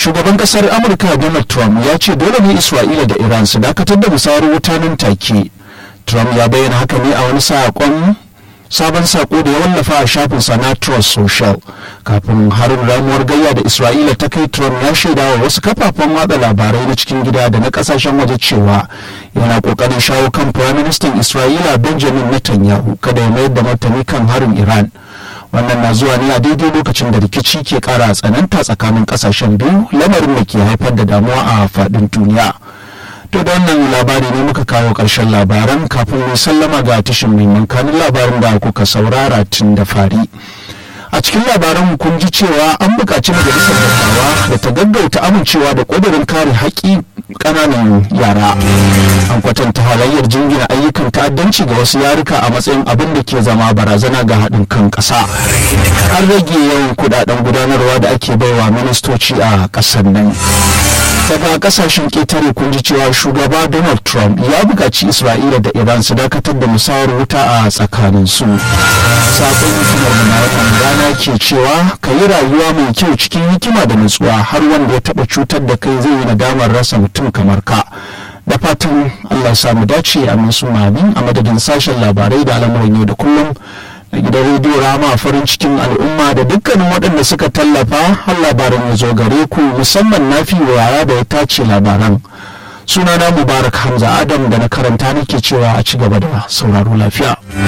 shugaban kasar amurka donald trump ya ce dole ne isra'ila da iran su dakatar da musayar wuta nan take trump ya bayyana haka ne a wani saƙon sabon sako da ya wallafa a shafin na trust social kafin harin ramuwar gayya da isra'ila ta kai trump ya shaida wa wasu kafafen watsa labarai na cikin gida da na kasashen waje cewa yana kokarin shawo kan firaministan isra'ila benjamin netanyahu kada ya mayar da martani kan harin iran wannan na zuwa ne a daidai lokacin da rikici ke kara tsananta tsakanin kasashen biyu lamarin da ke haifar da damuwa a faɗin duniya to da wannan labari ne muka kawo ƙarshen labaran kafin mu sallama ga tashin mai kanin labarin da kuka saurara tun da fari a cikin labaran kun ji cewa an buƙaci majalisar dattawa da ta gaggauta amincewa da ƙudurin kare haƙƙi ƙananan yara an kwatanta halayyar jingina ayyukan ta'addanci ga wasu yaruka a matsayin abin da ke zama barazana ga haɗin kan ƙasa an rage yawan kuɗaɗen gudanarwa da ake baiwa ministoci a ƙasar nan daga kasashen ƙetare kun ji cewa shugaba donald trump ya buƙaci isra'ila da iran su dakatar da musayar wuta a tsakaninsu sakon hikimar mu na wannan rana ke cewa ka yi rayuwa mai kyau cikin hikima da nutsuwa har wanda ya taɓa cutar da kai zai yi nadamar rasa mutum kamar ka da fatan allah samu dace a mai amin a madadin sashen labarai da al'amuran yau da kullum da gidan rediyo rama farin cikin al'umma da dukkanin waɗanda suka tallafa har labaran ya zo gare ku musamman na fi waya da ya tace labaran sunana mubarak hamza adam da na karanta nake cewa a ci gaba da sauraro lafiya